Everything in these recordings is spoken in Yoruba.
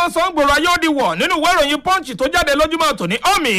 wọ́n sọ ń gbòòrò ayé ó di wọ̀ nínú ìwé ìròyìn punch tó jáde lójúmọ́ tòní ọ̀mì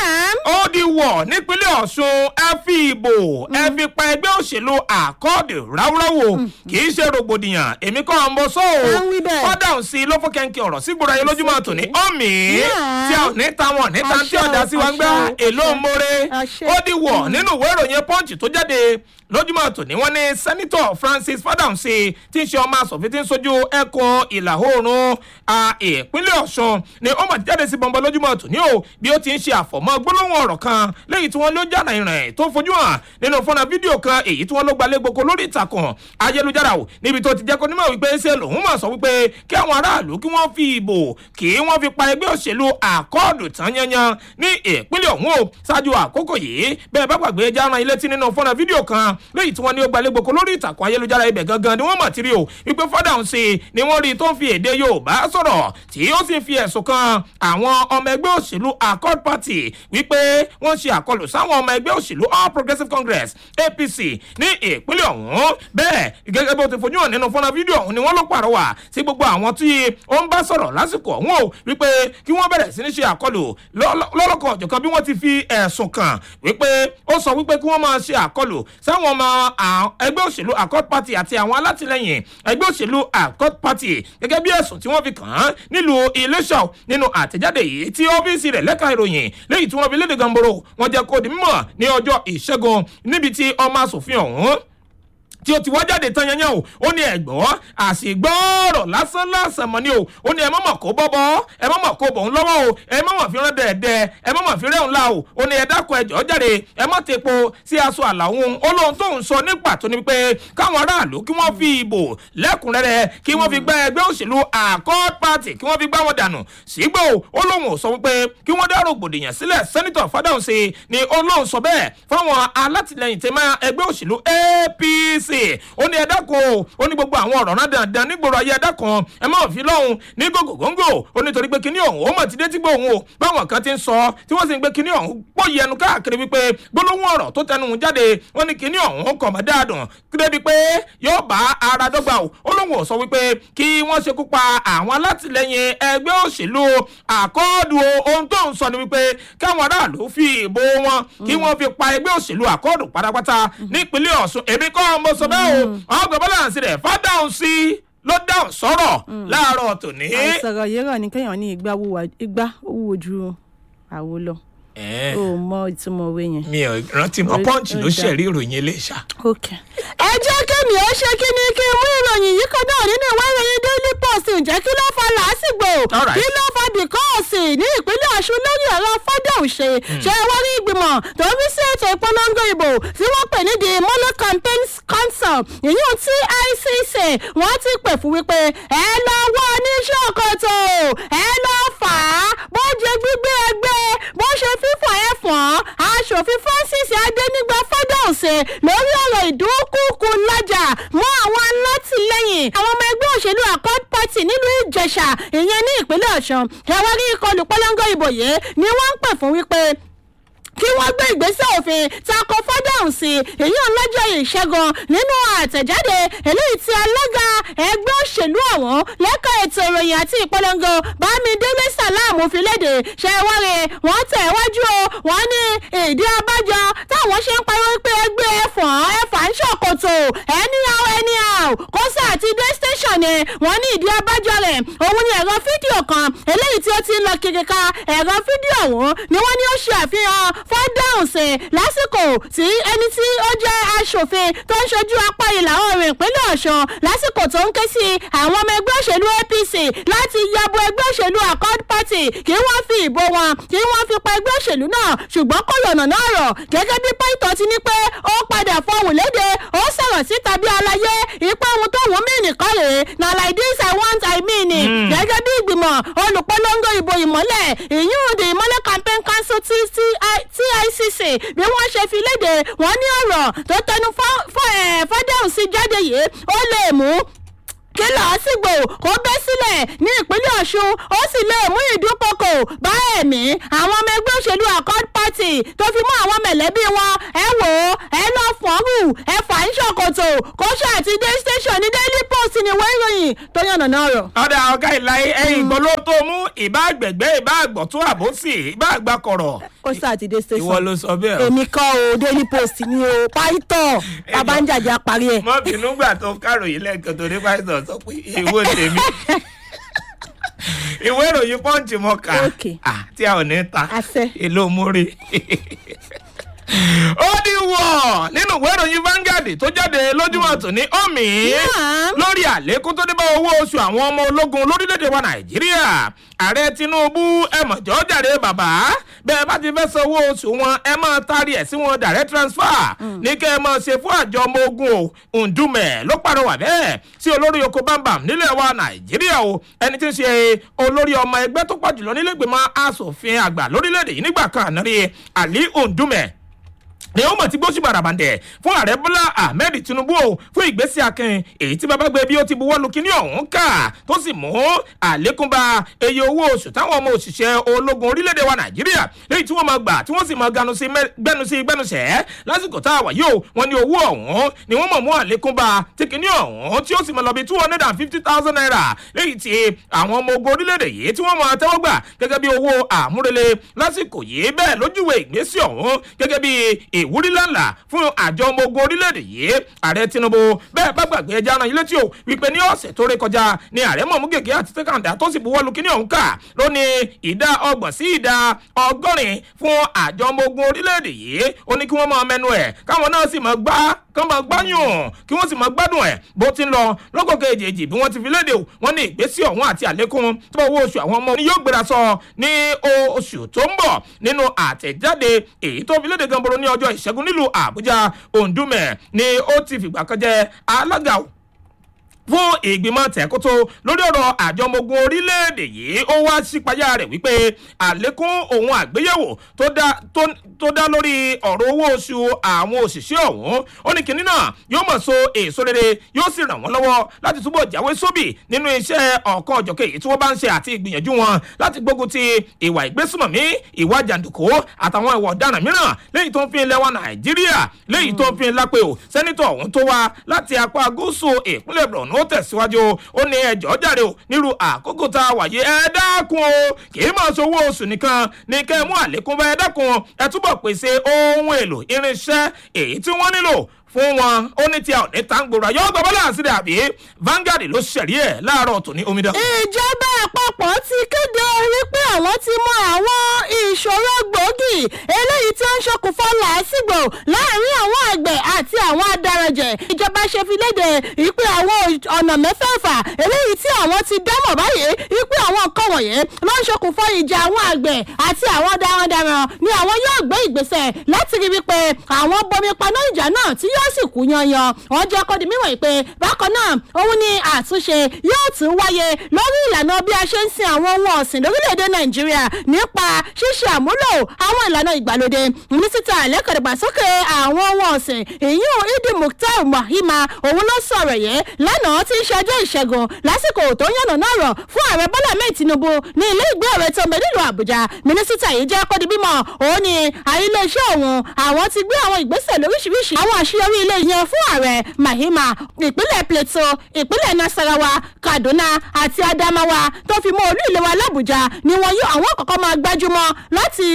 ó di wọ̀ nípínlẹ̀ ọ̀ṣun ẹ fi ìbò ẹ fi pa ẹgbẹ́ òṣèlú àkọọ́dù ráúráwò kì í ṣe rògbòdìyàn èmi kọ́ ọmọ sọ o À ń wí bẹ́ẹ̀. kọ́dà ò sí ló fún kẹ́ńkẹ́ ọ̀rọ̀ sí gbòòrò ayé lójúmọ́ tòní ọ̀mì Yeah. tí a ò ní ta wọn ní ta tí Àṣẹ o, ọ̀dà sí wa ń gbá àṣẹ o, èlò àṣẹ. mọ́re Àṣẹ. ó di wọ̀ nínú ìwé ìròyìn punch tó jáde lójúmọ́ tòní wọ́n ní sẹ́nitọ̀ francis fadamsi tí ń ṣe ọmọ asòfin tí ń sojú ẹkùn ìlà oòrùn a, ìpínlẹ̀ ọ̀ṣun ni ó mà ti jáde sí bọ́ńbọ́ lójúmọ́ tòní o bí ó ti ń ṣe àfọ̀mọ́ gbólóhùn ọ̀rọ̀ kan léyìí tí wọ́n ló jàdá ìrìn tó fojú hàn nínú fọ́nà fídíò kan èyí tí wọ́n ló gbalẹ̀ gboko lórí ìtàkùn ayélujára o níbi tó ti jẹ́ kó nímọ̀ wípé ṣe lòun mọ̀ sọ wípé kí àwọn aráàlú kí wọ́n fi ìbò kí wọ́n fi pa ẹgbẹ́ òṣèlú àkọọ́dù tán yanyan ní ìpínlẹ̀ ọ̀hún o ṣáájú àkókò yìí bẹ́ẹ̀ bá gbàgbé járan ilé tí nínú fọ́nà fídíò kan léyìí tí wọ́n ní ó gbalẹ̀ gboko lórí ìtàkùn ayélujára ibẹ̀ gangan ni wọ́n mọ̀ tí rí o wípé fọ́dà ń ṣe ni wọ́n rí i tó ń fi èdè yorùbá sọ̀rọ̀ tí ó sì ń fi ẹ̀sùn kan àwọn ọmọ ẹgbẹ́ òṣèlú accord party wípé wọ́n ṣe àkọlù sáwọn ọmọ ẹgbẹ́ òṣèlú all progressives congress apc ní ìpínlẹ̀ ọ̀hún bẹ́ẹ̀ gẹ́gẹ́ bí ó ti fojú hàn nínú fọ́nà fídíò ọ̀hún ni wọ́n ló pàrọwà sí gbogbo àwọn tí ó ń bá sọ̀rọ̀ lásìkò ọ̀hún o wípé kí wọ́n bẹ̀rẹ̀ sí ní ṣe àkọlù lọ́lọ́kan ọ̀jọ̀kan bí wọ́n ti fi ẹ̀sùn kàn wípé ó sọ wípé kí wọ́n máa ṣe àkọlù sáwọn ọmọ à- ẹgbẹ́ òṣèlú accord party àti àwọn alátìlẹyìn ẹgbẹ́ òṣèlú accord party gẹ́gẹ́ bí ẹ̀sùn tí wọ́n fi kàn án nílùú iléṣà nínú àtẹ̀jáde yìí tí ọ́fíìsì rẹ̀ lẹ́ka ìròyìn léyìí tí wọ́n fi léde gamboro wọ́n jẹ́ kó di mímọ̀ ní ọjọ́ ìṣẹ́gun níbi tí ọmọ asòfin ọ̀hún tí ó ti wá jáde tán yanyan o ó ní ẹ̀gbọ́n àṣìgbọ́ọ̀rọ̀ lásán lásán mọ́ ni o ó ní ẹ mọ̀mọ̀ kó bọ́bọ́ ẹ mọ̀mọ̀ kó bọ̀ ń lọ́wọ́ o ẹ mọ̀mọ̀ fi rán dẹ̀ẹ̀dẹ̀ ẹ mọ̀mọ̀ fi rẹ́hùn la o ó ní ẹ dákun ẹjọ́ jáde ẹ mọ̀ ti po sí aṣọ àlàhùn ó lóhun tó ń sọ ní pàtó ni pé káwọn aráàlú kí wọ́n fi ìbò lẹ́kùnrẹ́rẹ́ kí wọ́n fi gbá ẹgbẹ́ òṣèlú accord party kí wọ́n fi gbá wọn dànù sígbó ó lóhun ò sọ wípé kí wọ́n dá rògbòdìyàn sílẹ̀ sẹ́nitọ̀ fádàǹsì ni ó lóhun sọ bẹ́ẹ̀ fáwọn alátìlẹyìn tẹ́mọ́ ẹgbẹ́ òṣèlú apc ó ní ẹ̀dá kan o ó ní gbogbo àwọn ọ̀rọ̀ náà dandan nígboro ayé ẹ̀dá kan ẹ má fi lọ́hùn ní gògògóńgò ó nítorí pé kíní ọ̀hún ó mọ̀ ti dé tí gbóhùn o báwọn kan ti ń sọ tí wọ́n sì ń gbé kíní ọ̀hún pọ̀ yẹnu káàkiri wípé gbólóhùn ọ̀rọ̀ tó tẹnu jáde wọ́n ní kíní ọ̀hún kọ̀ mọ́ dáadùn débi pé yóò bá ara dọ́gba o ó lóun ò sọ wípé kí wọ́n ṣekú pa àwọn alátìlẹyìn ẹgbẹ́ òṣèlú àkọọ́dù o ohun tó ń sọ ni wípé káwọn aráàlú fi ìbò wọn kí wọ́n fi pa ẹgbẹ́ òṣèlú àkọọ́dù pátápátá nípínlẹ̀ ọ̀ṣun èmi kọ́ mo sọ bẹ́ẹ̀ o ọgbà bọ́láǹsì rẹ̀ fádàùn sí ló dáhùn sọ̀rọ̀ láàárọ̀ tòní. àìsàrọ̀ yìí rọ̀ ní kéèyàn ní igba wúwa- igba ó wúwo ju àwo lọ Ẹ̀, ó mọ ìtumọ̀ òwe yẹn. mi ò rántí mọ Ó- pọ́ǹchì ó ló dà. ṣẹ̀rí ìròyìn iléṣà. ok. ẹ jẹ́ kémi ó ṣe kí ni kí n mú ìròyìn yìí kan náà nínú ìwé ìròyìn daily post ǹjẹ́ kí ló fa làásìgbò Alright. kí ló fa bìkọ́ọ̀sì ní ìpínlẹ̀ ọ̀ṣun lórí ọ̀rọ̀ fọ́dà òṣè ṣe wọ́n rí ìgbìmọ̀ tó ń rí sí ètò ìpolongo ìbò tí wọ́n pè ní the mono campaign council ìyún ticc wọ́n ti pè fún wípé ẹ lọ wọ oníṣòkòtò ẹ lọ fà á bó jẹ gbígbé ẹgbẹ́ bó ṣe fífọ̀ ẹ̀ fọ́n aṣòfin francis adénígbà fọ́dà òṣè lórí ọ̀rọ̀ ìdúnkùkù lájà mọ́ àwọn alátìlẹyìn àwọn ọmọ ẹgbẹ́ òṣèlú accord party nílùú ìjẹsà ìyẹn ní ìpínlẹ̀ ọ̀sán ẹ̀wọ́n rí ìkọlù pọ́lọ́ngọ́ ìbò yìí ni wọ́n ń pè fún wípé kí wọ́n gbé ìgbésẹ̀ òfin tako fọ́dáhùn sí èyí ọlọ́jọ́ ìṣẹ́gun nínú àtẹ̀jáde eléyìí tí alága ẹgbẹ́ òṣèlú ọ̀hún lẹ́ka ètò ìròyìn àti ìpolongo bámidélé sàlámù fi léde ṣẹ́wọ́rẹ́ wọ́n tẹ̀ wájú o wọ́n ní ìdí abájọ táwọn ṣe ń pariwo pé ẹgbẹ́ ẹ̀fọ̀n ẹ̀fà ń ṣòkòtò anyhow anyhow kọ́sà àti dé station ni wọ́n ní ìdí abájọ rẹ̀ òun ni ẹ̀rọ fídíò kan eléyìí tí ó ti ń lọ kiri ka ẹ̀rọ fídíò ọ̀hún ni wọ́n ní ó ṣe àfihàn fọ́dáhùnsì lásìkò tí ẹni tí ó jẹ́ aṣòfin tó ń ṣojú apá ìlà oòrùn ìpínlẹ̀ ọ̀ṣun lásìkò tó ń ké sí àwọn ọmọ ẹgbẹ́ òṣèlú apc láti yabo ẹgbẹ́ òṣèlú accord party kí wọ́n fi ìbò wọn kí wọ́n fi pa ẹgbẹ́ òṣèlú náà ṣùgbọ́n kò yọ̀nà náà rọ̀ gẹ́gẹ́ bí pẹ́ńtọ́ ti ní pé ó padà fọhùn léde ó sọ̀rọ̀ síta bí alayé ipá ohun tó wọ́n mí nìkan rèé na like this i want i mean it Mm. gẹ́gẹ́ bí ìgbìmọ̀ olùpolongo ìbò ìmọ́lẹ̀ ìyún the ìmọ́lẹ̀ campaign council ticc bí wọ́n ṣe fi léde wọ́n ní ọ̀rọ̀ tó tẹnu fọ́dẹ̀hùn sí jáde yìí ó lè mú kí làásìgbò kó bẹ́ sílẹ̀ ní ìpínlẹ̀ ọ̀ṣun ó sì lè mú ìdúnkokò bá ẹ̀mí àwọn ọmọ ẹgbẹ́ òṣèlú accord party tó fi mú àwọn mẹ̀lẹ́bí wọn ẹ wò ó ẹ lọ fọ́ọ̀rù ẹ fà ń ṣòkòtò kó ṣàti dé station ní daily post ní ìwé ìròyìn tó yànnà náà rọ̀. ọ̀dà ọ̀gá ìlàyé ẹ̀yìn gbọ́ló tó mú ìbá àgbẹ̀gbẹ́ ìbá àgbọ̀tún àbòsí ìbá àgbàkọ̀rọ̀ ó ṣàti dé station. ìwọ ló sọ bẹ́ẹ̀ o. èmi kọ́ o daily post ni o pàìtọ́ bàbá ń jàjà parí ẹ̀. mọ́ bínú gbà tó káròyìn lẹ́ẹ̀kan tó ní pásítọ̀ sọ pé èwo tèmi ìwé ìròyìn pọ́ǹchì mọ́ ká Okay. Ah, tí a ò ní ta Àṣẹ. èlò múre ó ní wọ̀ nínú ìwé ìròyìn Vanguard tó jáde lójúmọ́ tòní omi Yeah. lórí àlékún tó dé bá owó oṣù àwọn ọmọ ológun lórílẹ̀‐èdè wa Nàìjíríà ààrẹ Tinubu ẹ mọ̀jọ́ jàre bàbá bẹ́ẹ̀ bá ti fẹ́ san owó oṣù wọn ẹ máa taari ẹ̀ sí wọn direct transfer ní kẹ́ ẹ máa ṣe fún àjọ ọmọ ogun o Ndume ló pàrọwà bẹ́ẹ̀ sí olórí oko bámbam nílẹ̀ wa Nàìjíríà o ẹni tí ń ṣe olórí ọmọ ẹgbẹ́ tó pọ̀ jùlọ nílẹ̀ ìgbìmọ̀ asòfin àgbà lórílẹ̀‐èdè yìí nígbà kan àná rí Ali Ndume ni ó mọ̀ tí gbóṣù bàràbàǹdẹ̀ fún ààrẹ bọ́lá ahmed tinubu o fún ìgbésí akin èyí tí bàbá gbé bí ó ti buwọ́ lu kíní ọ̀hún kà tó sì mú àlékún bá iye owó oṣù táwọn ọmọ òṣìṣẹ́ ológun orílẹ̀-èdè wa nàìjíríà léyìí tí wọ́n máa gbà tí wọ́n sì máa ganu sí mẹ́- gbẹ́nu sí gbẹ́nuṣẹ́ lásìkò tá a wà yóò wọ́n ní owó ọ̀hún ni wọ́n mọ̀ mú àlékún bá tí kíní ọ̀hún tí ó sì máa lọ bí two hundred and fifty thousand naira léyìí tí àwọn ọmọ ogun orílẹ̀-èdè yìí tí wọ́n máa tẹ́wọ́ gbà gẹ́gẹ́ bí owó àmúrelé lásìkò yìí bẹ́ẹ̀ lójúwe ìgbésí ọ̀hún gẹ́gẹ́ bí ìwúrí lánàá fún àjọ ọmọ ogun orílẹ̀-èdè yìí ààrẹ tinubu bẹ́ẹ̀ bá gbàgbé ẹja ara yín létí o wípé ní ọ̀sẹ̀ tó ré kọjá ni ààrẹ mọ̀mú gègé àti tẹ́kàndá tó sì buwọ́lu kíní ọ̀hún kà ló ní ìdá ọgbọ̀n sí ìdá ọgọ́rin fún àjọ ọmọ ogun orílẹ̀-èdè yìí ó ní kí wọ́n máa mẹnu ẹ̀ káwọn náà sì máa gbá kán máa gbáyùn kí wọ́n sì máa gbádùn ẹ̀ bó ti ń lọ lọ́kọ̀ kejì bí wọ́n ti fi léde o wọ́n ní ìgbésí ọ̀hún àti àlékún tó owó oṣù àwọn ọmọ ni yóò gbéra sọ ní oṣù tó ń bọ̀ nínú àtẹ̀jáde èyí tó fi léde ganboro ní ọjọ́ ìṣẹ́gun nílùú àbújá òǹdùmẹ̀ ni ó ti fìgbà kan jẹ alága fún ìgbìmọ̀ tẹ̀kótó lórí ọ̀rọ̀ àjọ ọmọ ogun orílẹ̀-èdè yìí ó wá sípayá rẹ̀ wípé àlékún òun àgbéyẹ̀wò tó dá tó- tó dá lórí ọ̀rọ̀ owó oṣù àwọn òṣìṣẹ́ ọ̀hún ó ní kinní náà yóò mọ̀ so èso rere yóò sì ràn wọ́n lọ́wọ́ láti túbọ̀ jáwé sóbì nínú iṣẹ́ ọ̀kan ọ̀jọ̀kẹ́ èyí tí wọ́n bá ń ṣe àti ìgbìyànjú wọn láti gbógun ti ìwà ìgbésùmọ̀mí ìwà jàǹdùkú àtàwọn ìwà ọ̀daràn mìíràn léyìí tó ń fi ilẹ̀ wa nàìjíríà léyìí tó ń fi lápẹ́ o sẹ́nitọ̀ ọ̀hún tó wá láti apá gúúsù ìpínlẹ̀ borno ó tẹ̀síwájú ó ní ẹjọ́ jàre o nírú àkókò tá a wà yìí ẹ dákun o kì í máa ṣòwò oṣù nìkan ní kẹ́ ẹ mú àlékún bá ẹ dákun ẹ túbọ̀ pèsè ohun èlò irinṣẹ́ èyí tí wọ́n nílò fún wọn ó ní tí a ò ní tàǹgbòrò àyọ̀ ọgbà bọ́lá àṣírí àbí Vanguard ló ṣẹ̀rí ẹ̀ láàárọ̀ tòní omidan. ìjọba àpapọ̀ ti kéde wípé àwọn ti mọ àwọn ìṣòro gbòógì eléyìí tí ó ń ṣokùnfà làásìgbò láàrin àwọn àgbẹ̀ àti àwọn adaranjẹ̀ ìjọba ṣe fi léde wípé àwọn ọ̀nà mẹ́fẹ̀ẹ̀fà eléyìí tí àwọn ti dámọ̀ báyìí wípé àwọn nǹkan wọ̀nyí ló ń ṣokùnfà ìjà àwọn àgbẹ̀ àti àwọn darandaran ni àwọn yóò gbé ìgbésẹ̀ láti rí wípé àwọn bomi paná ìjà náà tí yóò sì kú yanyan wọn jẹ́ kó di mímọ̀ pé bákan náà òun ni àtúnṣe yóò tún wáyé lórí ìlànà bí a ṣe ń sin àwọn ohun ọ̀sìn lórílẹ̀‐èdè nàìjíríà nípa ṣíṣe àmúlò àwọn ìlànà ìgbàlódé mínísítà lẹ́kọ̀ọ́dàgbàsókè àwọn ohun ọ̀sìn ìyún idi mukhtar mahima òun ló sọ̀rọ̀ yẹn lánàá tí ń ṣe ọjọ́ ìṣẹ́gun lásìkò tó yànnà náà rọ̀ fún ààrẹ bọ́lá mẹ́ẹ̀ tinubu ní ilé ìgbé ọ̀rẹ́ tó ń bẹ nílùú àbújá mínísítà yìí jẹ́ kó di bímọ òun ni àìlèṣẹ́ òun àwọn ti gbé àwọn ìgbésẹ̀ lóríṣiríṣi àwọn àṣeyọrí ilé yẹn fún ààrẹ mahima ìpínlẹ̀ plateau ìpínlẹ̀ nasarawa kaduna àti adamawa tó fi mọ́ olú ìlú wa làbújá ni wọn yóò àwọn kọ̀ọ̀kan máa gbájúmọ́ láti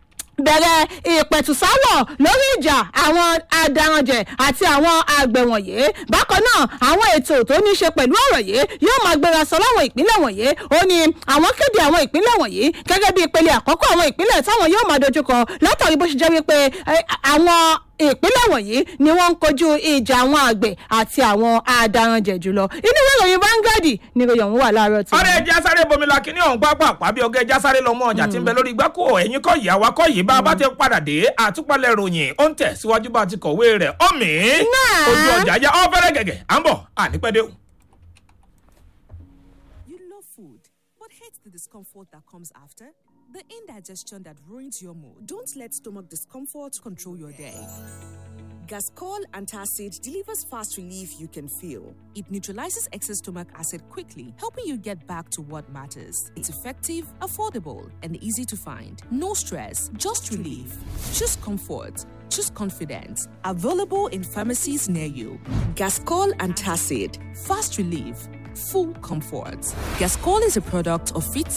bẹ̀rẹ̀ ìpẹ̀tùsáwọ̀ lórí ìjà àwọn adaranjẹ̀ àti àwọn àgbẹ̀ wọ̀nyí bákan náà àwọn ètò tó ní ṣe pẹ̀lú ọ̀rọ̀ yìí yóò máa gbéra sọ láwọn ìpínlẹ̀ wọ̀nyí ó ní àwọn kéde àwọn ìpínlẹ̀ wọ̀nyí gẹ́gẹ́ bí ìpele àkọ́kọ́ àwọn ìpínlẹ̀ táwọn yóò máa dojúkọ látàrí bó ṣe jẹ́ wípé eh, àwọn ìpínlẹ̀ wọ̀nyí ni wọ́n ń kojú ìjà àwọn àgbẹ̀ àti àwọn adaranjẹ̀ jùlọ inú ìwé ìròyìn Vanguard ni ìròyìn ọ̀hún wà láàárọ̀ tí. ọ̀rẹ́ ẹja sáré bomi la kíní ọ̀hún pápá àpábí ọgá ẹja sáré lọ mọ ọjà tí ń bẹ lórí igbákò ẹ̀yìn kọ́ ìyá wa kọ́ yìí bá a bá ti padà dé àtúpalẹ̀ ròyìn ó ń tẹ̀ síwájú bá a ti kọ̀wé rẹ̀ ọ̀mí Náà. ojú ọjà yá ọ fẹ́rẹ́ gẹ̀gẹ̀ à ń bọ̀ ànípẹ́dẹ́ o. You love food, but hate the discomfort that comes after? The indigestion that ruins your mood. Don't let stomach discomfort control your day. Gascol Antacid delivers fast relief you can feel. It neutralizes excess stomach acid quickly, helping you get back to what matters. It's effective, affordable, and easy to find. No stress, just relief. Choose comfort. Choose confidence. Available in pharmacies near you. Gascol Antacid. Fast relief. Full comfort. Gascol is a product of Fit